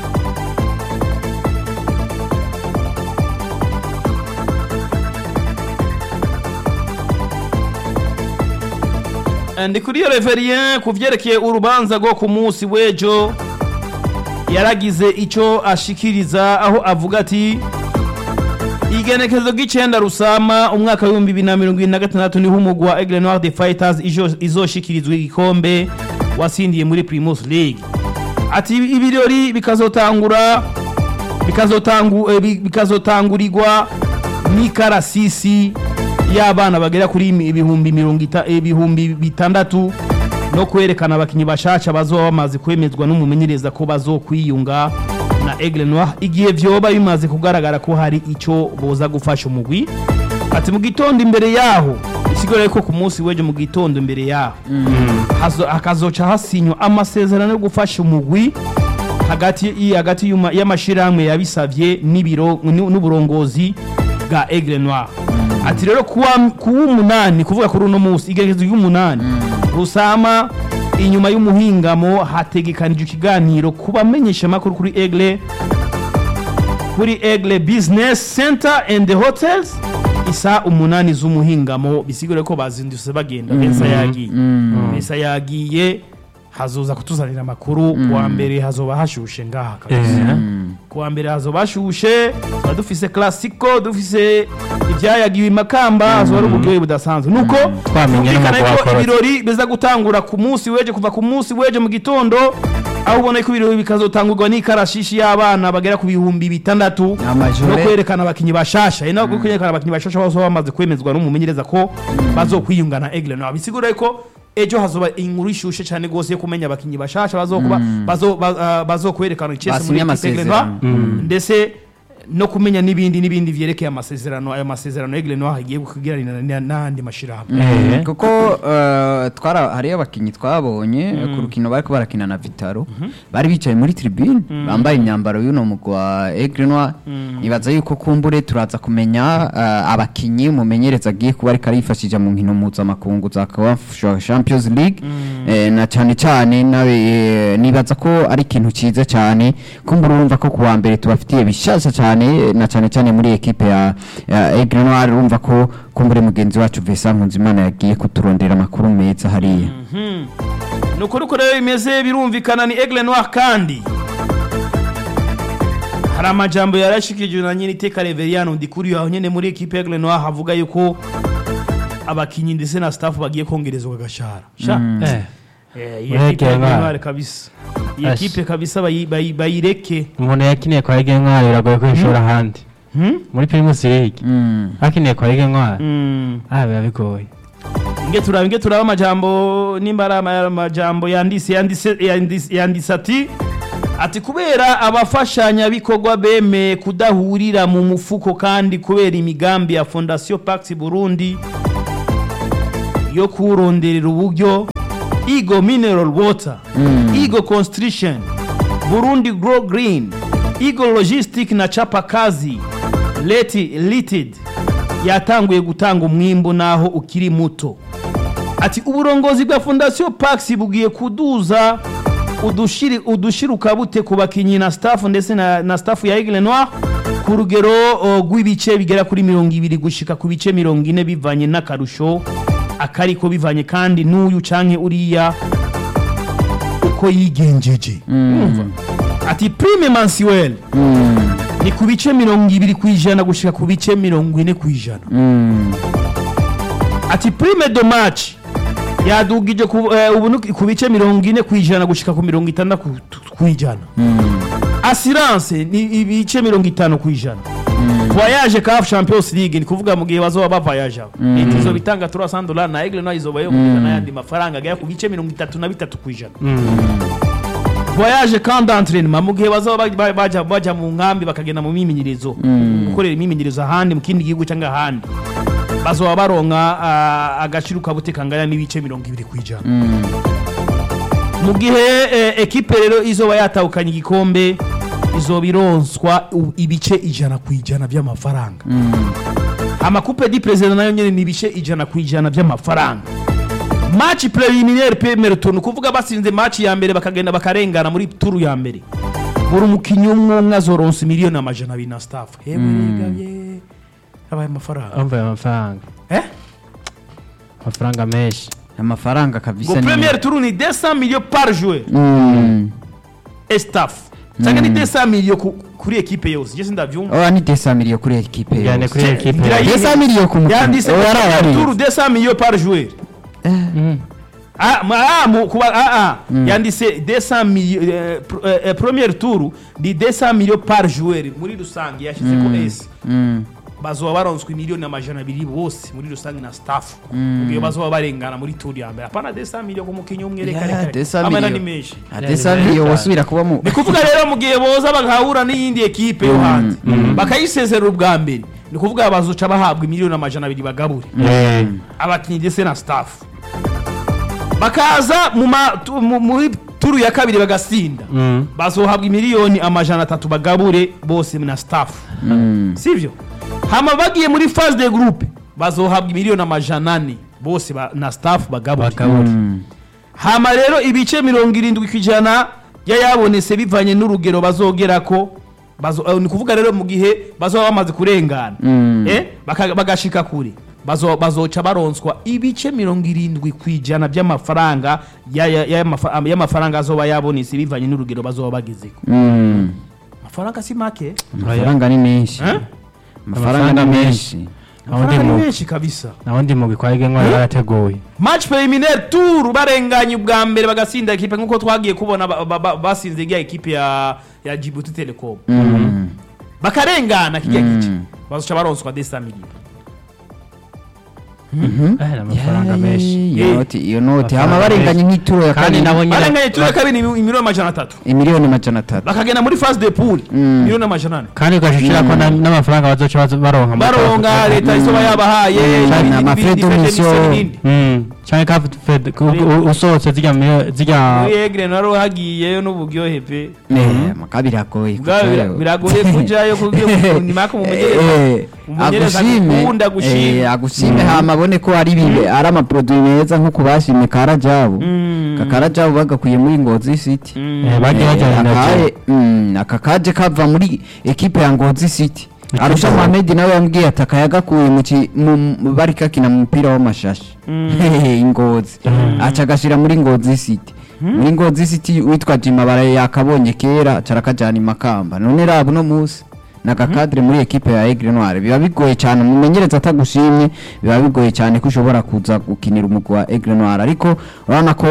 ndi kuri iyo reverien ku vyerekeye urubanza rwo ku munsi w'ejo yaragize ico ashikiriza aho avuga ati igenekezo ry'icenda rusama umwaka w'ibihumbi bibiri na mirongo ibiri na gatandatu niho umugwi wa Aigle Noir de Fighters ijo- izoshikirizwa igikombe wasindiye muri Primus League ati ibirori bikazotangura bikazotangu eh, bi- bikazotangurirwa n'ikarasisi y'abana bagera kuri imi- ibihumbi mirongo ita- ibihumbi bitandatu no kwerekana abakinyi bashasha bazoba bamaze kwemezwa n'umumenyereza ko bazokwiyunga na Aigle Noir igihe vyoba bimaze kugaragara ko hari ico boza gufasha umugwi ati mu gitondo imbere yaho isigura ko ku munsi w'ejo mu gitondo imbere yaho hazo- hakazoca hasinywa amasezerano yo gufasha umugwi hagati i- hagati y'uma- y'amashirahamwe yabisavye n'ibiro n'u- n'uburongozi bwa Aigle Noir ati rero kuwa kuwa umunani kuvuga kuri uno munsi igerekezo y'umunani rusama inyuma y'umuhingamo hategekanijwe ikiganiro ku bamenyeshamakuru kuri Aigle kuri Aigle Business Center and the Hotels isa umunani z'umuhingamo bisigure ko bazindutse bagenda Mesa yagiye Mesa yagiye hazoza kutuzanira amakuru kuwa mbere hazoba hashushe ngaha kabisa kuwa mbere hazoba hashushe tuba dufise classico dufise ibyayagiwe imakamba hazoba ari uburyohe budasanzwe nuko Twamenye twumvikane n'umugwi ko wakorotse. ibirori biza gutangura ku munsi w'ejo kuva ku munsi w'ejo mu gitondo aho ubona ko ibirori bikazotangurwa n'ikarashishi y'abana bagera ku bihumbi bitandatu Amajore. no kwerekana abakinyi bashasha ino no kwerekana abakinyi bashasha bose baba bamaze kwemezwa n'umumenyereza ko bazokwiyunga na Aigle Noir bisigura ko ejo hazoba inkuru ishushe cyane gose yo kumenya abakinyi bashasha bazokuba bazo ba- ah, bazokwerekana Chelsea muri Basinye equipe Aigle Noir amasezerano. ndetse no kumenya n'ibindi n'ibindi vyerekeye amasezerano ayo masezerano Aigle Noir agiye kugiranira na- n'andi mashirahamwe Eh. kuko eh, twara hariyo abakinnyi twabonye ku rukino bariko barakina na Vitaro bari bicaye muri tribune bambaye imyambaro y'uno mugwi wa Aigle Noir nibaza yuko kumbure turaza kumenya eh, abakinnyi umumenyereza agiye kuba ariko arifashisha mu nkino mpuzamakungu za CAF Champions League eh, na cyane cyane nawe eh, nibaza ko ari ikintu cyiza cyane kumbura urumva ko kuwa mbere tubafitiye bishasha cyane na cyane cyane muri ekipe ya ya Aigle Noir urumva ko kumbure mugenzi wacu Vincent Nkunzimana yagiye kuturondera amakuru meza hariya ni ukuri ko rero bimeze birumvikana ni Aigle Noir kandi hari amajambo yarashikijwe na nyine iteka Reveriano ndikuri aho nyene muri equipe Aigle Noir havuga yuko abakinyi ndetse na staff bagiye kongerezwa agashahara sha Eh. Eh, iyi Muri equipe Aigle Aigle Noir. Noir kabisa iyi Ash. equipe kabisa bayi- bayi- bayireke umuntu yakiniye kwa Ege Ntwari biragoye ko yishora ahandi Hmm? muri Primus League Mm. akiniye kwa Ege Ntwari Mm. ah biba bigoye inge turaba inge turaba amajambo nimba ari ama- amajambo yandise yandise yandise yandise ati ati kubera abafashanyabikorwa bemeye kudahurira mu mufuko kandi kubera imigambi ya fondation pax burundi yo kuronderera uburyo Eagle Mineral Water, Eagle Construction, Burundi Grow Green, Eagle Logistic na Chapa Kazi Leti Limited yatanguye gutanga umwimbo naho ukiri muto. Ati uburongozi bwa Fondation Pax bugiye kuduza udushiri udushiruka bute ku bakinyi na staff ndetse na, na staff ya Aigle Noir ku rugero o, rw'ibice bigera kuri mirongo ibiri gushika ku bice mirongo ine bivanye n'akarusho akariko bivanye kandi n'uyu canke uriya uko yigenjeje Urumva? ati prime mensuelle ni ku bice mirongo ibiri ku ijana gushika ku bice mirongo ine ku ijana Mm. ati prime de match yadugije ku, eh, ubu ni ku bice mirongo ine ku ijana gushika ku mirongo itandatu ku ijana assurance ni ibice mirongo itanu ku ijana voyage CAF Champions League ni kuvuga mu gihe bazoba bavoyage aho leta izoba itanga 300 dollars na Aigle Noir izoba yo kugeza n'ayandi mafaranga agera ku bice mirongo itatu na bitatu ku ijana voyage camp d'entraînement mu gihe bazoba ba- baja baja mu nkambi bakagenda mu mimenyerezo gukorera imimenyerezo ahandi mu kindi gihugu cyangwa ahandi bazoba baronka ah, agaciro kabute kangana n'ibice mirongo ibiri ku ijana mu gihe eh, ekipe rero izoba yatahukanye igikombe izoba ironswa u- ibice ijana ku ijana by'amafaranga amakupe di perezida nayo nyene ni ibice ijana ku ijana by'amafaranga match preliminaire premier tour ni ukuvuga basinze match ya mbere bakagenda bakarengana muri turu ya mbere buri umukinnyi umwe umwe azoronsa miliyoni amajana abiri na staff hewe regabye abaye amafaranga ambaye amafaranga eh amafaranga menshi amafaranga ngo kabisa ni- premier tour ni 200 millions par joueur Mm. et staff cyangwa ni 200 millions ku- kuri ekipe yose je sindavyumva oya ni desamiriyo kuri ekipe Njyane yose kuri ekipe ngira yose. yi- desamiriyo ku mukinnyi yanditse oya ari premier tour abari 200 millions par joueur Mm. Ah, ma- ah, mu- kuba ah, ah. yanditse 200 millions eh, pr- eh, eh, premier tour ni 200 millions par joueur muri rusange yashyize ko S Mm. bazoba baronswe miliyoni amajana abiri bose muri rusange na staff mu gihe bazoba barengana muri tour ya mbere apana 200 millions ku mukinnyi umwe reka Ya, reka desamiriyo. amena ni menshi Ah, desamiriyo wasubira kuba mu ni kuvuga rero mu gihe boza bagahura n'iyindi ekipe yo hanze bakayisezerera ubwa mbere ni kuvuga bazoca bahabwa miliyoni amajana abiri bagabure Eh. abakinnyi ndetse na staff bakaza mu ma- tu- mu- muri turu ya kabiri bagasinda Mm. bazohabwa imiliyoni amajana atatu bagabure bose na staff sivyo hama bagiye muri phase de groupe bazohabwa imiliyoni amajana ane bose ba- na staff bagabure bakabura hama rero ibice mirongo irindwi ku ijana yayabonetse bivanye n'urugero bazogerako bazo, eh, ni kuvuga rero mu gihe bazoba bamaze kurengana eh, baka- bagashika kure bazo, bazoca baronswa ibice mirongo irindwi ku ijana by'amafaranga ya- ya- y'amafa- y'amafaranga azoba yabonetse bivanye n'urugero bazoba bagezeko Mm. amafaranga si make amafaranga ni menshi Eh? amafaranga ni menshi aho ndi amafaranga ni mu menshi kabisa naho ndi mu bikwage ntwari barateguye match preliminaire tour barenganye ubwa mbere bagasinda ekipe nk'uko twagiye kubona ba- ba- ba- basinze rya ekipe ya ya Djibouti Telecom Mm. bakarengana kijya Mm. gice bazoca baronswa 200 millions Eh, ni amafaranga menshi iyo Eh. noti iyo noti Amafaranga hama barenganye menshi. nk'ituro ya kandi kabiri nabo nyine barenganye turi kabiri ni miliyoni amajana atatu imiliyoni majana atatu bakagenda muri phase de pool Mm. miliyoni amajana ane kandi ugashishira ko na- n'amafaranga bazoca bazo- baronka mu baronga kafu- leta isoba yabahaye Mm. n'ibindi- Na n'ibindi- mafrais de n'ibindi- mission. n'ibindi. Mm, canke kafu fed ku- u- usohotse zirya miliyoni- zirya muri egre naro hagiyeyo n'uburyohe pe Eh, maka biragoye Ubwabo bira- kujayo. biragoye kujayo kugira ngo nimaka umumenyereza Eh, umumenyereza agushime agukunda agushime eh, agushime hama abone ko ari bibe ari amaproduit meza nk'uko bashimye karajabu Mm. kakarajabu bagakwiye muri ngozi city Mm. Eh, bagiye Eh, bajyana na akaye- mm, aka kaje kava muri ekipe ya ngozi city Ekipe arusha ya- muhamedi nawe yambwiye ati akayagakuye mu ki- mu- mu- bari kakina mu mupira w'amashashi Hehe, ingozi aca agashira muri ngozi city muri ngozi city witwa jima baraye yakabonye kera aca arakajana imakamba none raba uno munsi nagakadire muri ekipe ya Aigle Noire biba bigoye cyane umumenyereza atagushimye biba bigoye cyane ko ushobora kuza gukinira umugwi wa Aigle Noire ariko urabona ko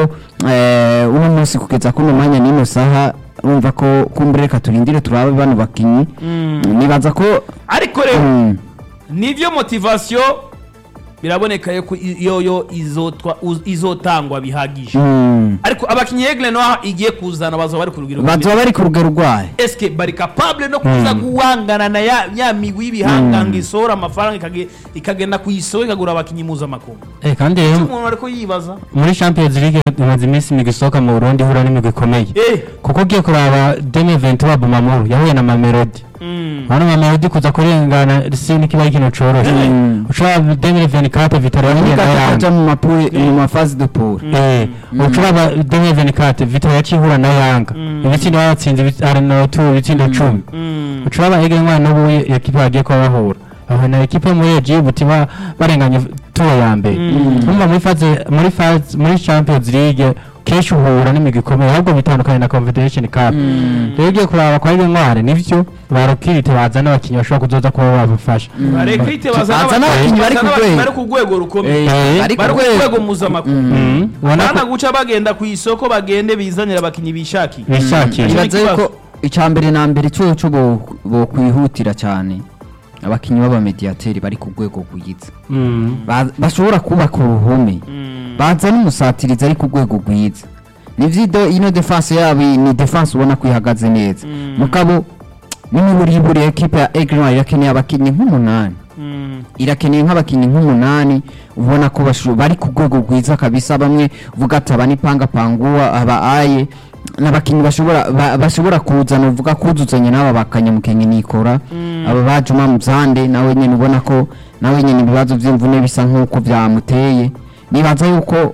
eh, uno munsi kugeza kuno mwanya n'ino saha urumva ko kumbure reka turindire turabe bano bakinyi nibaza ko ariko rero mm, nivyo motivation biraboneka yuko i- yoyo izotwa uz- izotangwa bihagije mm, ariko abakinyi egle no igiye kuzana bazoba bari ku rugero bazoba bari ku rugero rwayo eske bari capable no kuza guhangana na ya, ya migwi y'ibihanganga isohora amafaranga ikage- ikagenda kuyisoro ikagura abakinyi mpuzamakungu Eh, kandi rero umuntu ariko yibaza muri champions league imaze iminsi imigwi isohoka mu burundi ihura n'imigwi ikomeye eh kuko ugiye kuraba demi venti wa bumamuru yahuye na mamelodi mm. hano mamelodi kuza kurengana si n'ikiba ari ikintu coroshe Mm. ushobora demi venti kate vitaro yahuye na kaja yanga mu mapure mu mafazi de pool Eh, ushobora demi venti kate vitaro yaciye ihura na yanga ibitsindo batsinze ibi- aranatu ibitsindo cumi Mm. ushobora ege mwana n'ubu ekipa bagiye kuba bahura aho na ekipa muri egibuti ba barenganye turo ya mbere urumva muri faze muri faze muri champions league kenshi uhura n'imigwi ikomeye ahubwo bitandukanye na confederation cup rero ugiye kuraba kwa ege ntware nivyo barokirite bazana abakinnyi bashobora kuzoza kuba babafasha barekrite Bazana bazana abakinyi bari ku bazana rwego. bari ku rwego rukomeye Eh, ari ku bari ku rwego. rwego mpuzamakungu Mm, ubona bana ko guca bagenda ku isoko bagende bizanira abakinyi bishakiye bishakiye ibaze ikibazo. yuko icya mbere na mbere cyo cyo bo bo kwihutira cyane abakinnyi b'abamediateri bari ku rwego rwiza Mm. Ba- bashobora kubaka uruhome baza n'umusatirizi ari ku rwego rwiza nivyo ino defense yabo ni defense ubona ko ihagaze neza mugabo n'imiburiburi ekipe ya Aigle Noire irakeneye abakinnyi nk'umunani irakeneye nk'abakinnyi nk'umunani ubona ko basho- bari ku rwego rwiza kabisa bamwe uvuga ati aba ni panga panguwa aba aye n'abakinnyi bashobora ba- bashobora kuzana uvuga kuzuzanya n'aba bakanyamukenye nikora aba ba Juma Muzande nawe nyene ubona ko nawe nyene ibibazo by'imvune bisa nk'uko byamuteye nibaza yuko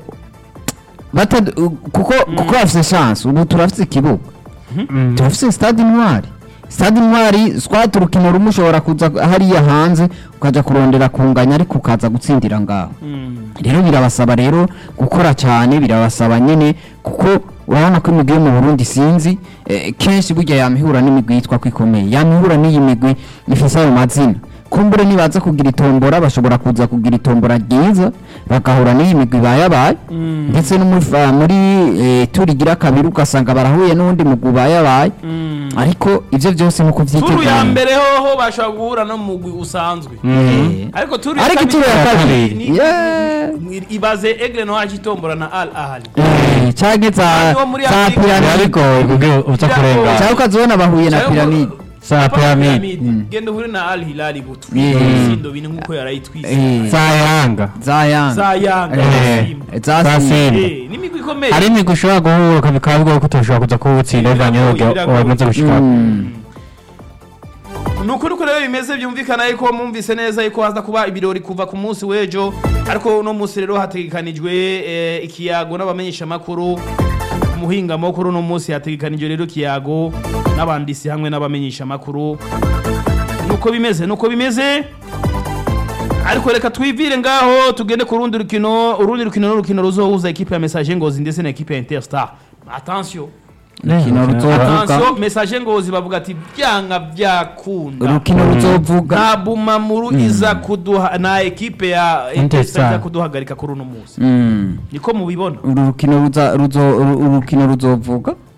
bata kuko kuko bafite chance ubu turafite ikibuga Mm. turafite stade intwari stade intwari swat urukino rumwe ushobora kuza hariya hanze ukaja kurondera kunganya ariko ukaza gutsindira ngaho rero birabasaba rero gukora cyane birabasaba nyine kuko urabona ko imigwi yo mu burundi sinzi eh, kenshi burya yamihura n'imigwi yitwa ko ikomeye yamihura n'iyi migwi ifise ayo mazina kumbure nibaza kugira itombora bashobora kuza kugira itombora ryiza bagahura n'iyi migwi bayabaye ndetse no muri fa- muri eh, turigira kabiri ugasanga barahuye n'uwundi mugwi bayabaye ariko ivyo byose nuko turu ya vyitegura mbere hoho bashobora guhura no mu mugwi usanzwe Eh, ariko turu ya ariko kabiri ituro ya kabiri ni- yeah. ni- ibaze egle no haje itombora na al ahali Eh, canke za Abandi bo muri za Afurika biba piramide bigoye kugira uza Biragoye. kurenga cyangwa ukazibona bahuye na Cyangwa- piramide za Apana piramide piramide. genda uhure na al hilali butu Yeah. ibitsindo bine nk'uko yarayitwise Eh, za yanga za yanga za yanga Eh. Simba. za za simba simba Eh, n'imigwi ikomeye hari imigwi ushobora guhuka bikaba bigoye ko utoshobora kuza kuwutsinda bivanye Biragoye, n'uburyo biragoye. wamaze gushika Mm. ni ukuri ko rero bimeze byumvikana yuko mwumvise neza yuko haza kuba ibirori kuva ku munsi w'ejo ariko uno munsi rero hategekanijwe eh, ikiyago n'abamenyeshamakuru umuhingamo kuri uno munsi hategekanijwe rero ikiyago n'abandisi hamwe n'abamenyeshamakuru nuko bimeze nuko bimeze ariko reka twivire ngaho tugende ku rundi rukino urundi rukino n'urukino ruzohuza ekipe ya message ngozi ndetse na ekipe ya interstar attention urukino ruzovuga attention message ngozi bavuga ati byanga byakunda urukino ruzovuga nta bumamuru iza kuduha na ekipe ya Interstar. interstar iza kuduhagarika kuri uno munsi Mm. niko mubibona uru rukino ruza- ruzo- uru- urukino ruzovuga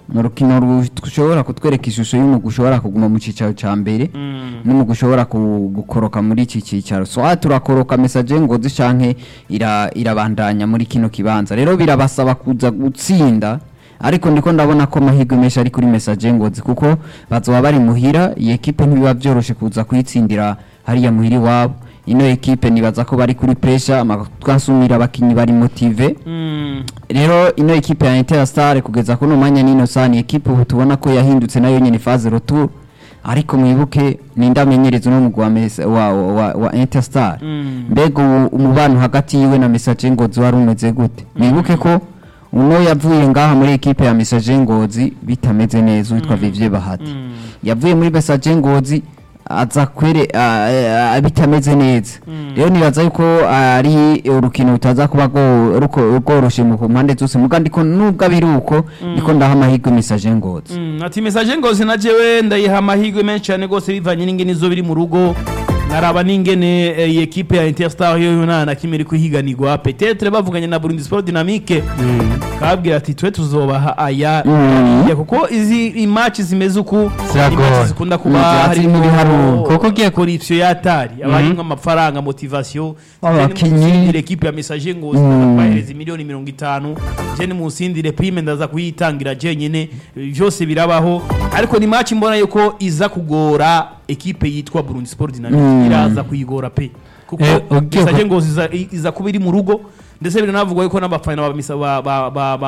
ni urukino rushobora kutwereka ishusho y'umugwi ushobora kuguma mu cyicaro cya mbere n'umugwi ushobora ku- gukoroka muri iki cyicaro so aha turakoroka mesaje ngozi canke ira- irabandanya muri kino kibanza rero birabasaba kuza gutsinda ariko ndiko ndabona ko amahirwe menshi ari kuri mesaje ngozi kuko bazoba bari muhira iyi ekipe ntibiba byoroshe kuza kuyitsindira hariya muhira iwabo ino ekipe nibaza ko bari kuri pressure amatwansumira abakinyi bari motive rero ino ekipe ya Interstar kugeza kuno mwanya nino sani ekipe ubu tubona ko yahindutse nayo nyene phase retour ariko mwibuke ninde amenyereza no mugwa wa, wa, wa, wa Interstar mbega ubu umubano hagati yiwe na Message Ngozi wari umeze gute mwibuke ko uno yavuye ngaha muri ekipe ya Message Ngozi bitameze neza witwa Vivye Bahati yavuye muri Message Ngozi aza kwere a- a- bitameze neza rero nibaza yuko ari urukino rutaza kuba rwo- ruko- rworoshe mu mpande zose muga ndiko nubwo abiri uko ndiko ndaha amahirwe Message Ngozi Mm, ati message ngozi na jewe ndayiha amahirwe menshi cyane rwose bivanye n'ingene izo biri mu rugo nkaraba n'ingene eh, iyi ekipe ya Interstar yo nta na kimwe iri kuhiganirwa petetre bavuganye na Burundi Sport Dynamique kababwira ati twe tuzobaha aya Mm. ya kuko izi imatch zimeze uku Ziragora. imatch zikunda kuba Mm, harimo ibiharuro. kuko ugiye corruption yatari aba harimo amafaranga motivation Abakinyi. ile ekipe ya message ngozi Mm. bahereza miliyoni mirongo itanu je ni munsindire prime ndaza kuyitangira jenyine byose birabaho ariko ni match mbona yuko iza kugora ekipe yitwa Burundi Sport Dynamics Mm. iraza kuyigora pe kuko Eh, ugiye message ku- ngozi iza, iza kuba iri mu rugo ndetse biranavugwa yuko n'abafana ba, misa- ba, ba, ba, ba